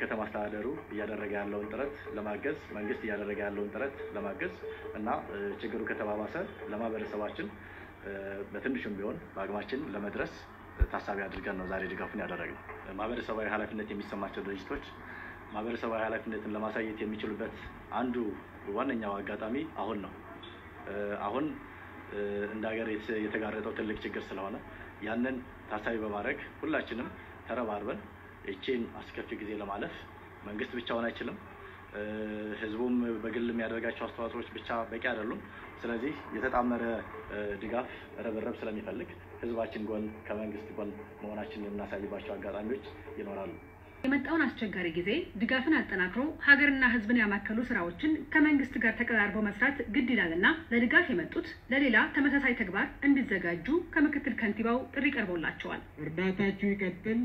የከተማ አስተዳደሩ እያደረገ ያለውን ጥረት ለማገዝ መንግስት እያደረገ ያለውን ጥረት ለማገዝ እና ችግሩ ከተባባሰ ለማህበረሰባችን በትንሹም ቢሆን በአቅማችን ለመድረስ ታሳቢ አድርገን ነው ዛሬ ድጋፉን ያደረግነው። ማህበረሰባዊ ኃላፊነት የሚሰማቸው ድርጅቶች ማህበረሰባዊ ኃላፊነትን ለማሳየት የሚችሉበት አንዱ ዋነኛው አጋጣሚ አሁን ነው። አሁን እንደ ሀገር የተጋረጠው ትልቅ ችግር ስለሆነ ያንን ታሳቢ በማድረግ ሁላችንም ተረባርበን ይቺን አስከፊ ጊዜ ለማለፍ መንግስት ብቻውን አይችልም። ህዝቡም በግል የሚያደርጋቸው አስተዋጽኦዎች ብቻ በቂ አይደሉም። ስለዚህ የተጣመረ ድጋፍ ርብርብ ስለሚፈልግ ህዝባችን ጎን ከመንግስት ጎን መሆናችን የምናሳይባቸው አጋጣሚዎች ይኖራሉ። የመጣውን አስቸጋሪ ጊዜ ድጋፍን አጠናክሮ ሀገርና ህዝብን ያማከሉ ስራዎችን ከመንግስት ጋር ተቀራርቦ መስራት ግድ ይላልና ለድጋፍ የመጡት ለሌላ ተመሳሳይ ተግባር እንዲዘጋጁ ከምክትል ከንቲባው ጥሪ ቀርቦላቸዋል። እርዳታችሁ ይቀጥል።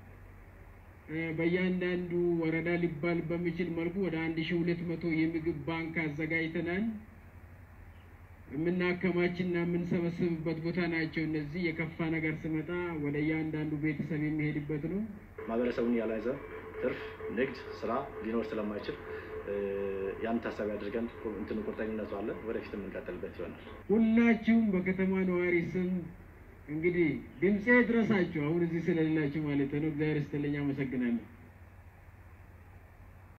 በእያንዳንዱ ወረዳ ሊባል በሚችል መልኩ ወደ አንድ ሺ ሁለት መቶ የምግብ ባንክ አዘጋጅተናል። የምናከማችና የምንሰበስብበት ቦታ ናቸው። እነዚህ የከፋ ነገር ስመጣ ወደ እያንዳንዱ ቤተሰብ የሚሄድበት ነው። ማህበረሰቡን ያልያዘ ትርፍ ንግድ ስራ ሊኖር ስለማይችል ያን ታሳቢ አድርገን እንትኑ ቁርጠኝነቱ አለ። ወደፊት የምንቀጥልበት ይሆናል። ሁላችሁም በከተማ ነዋሪ ስም እንግዲህ ድምፄ ድረሳችሁ አሁን እዚህ ስለሌላችሁ ማለት ነው። እግዚአብሔር ይስጥልኝ። አመሰግናለሁ።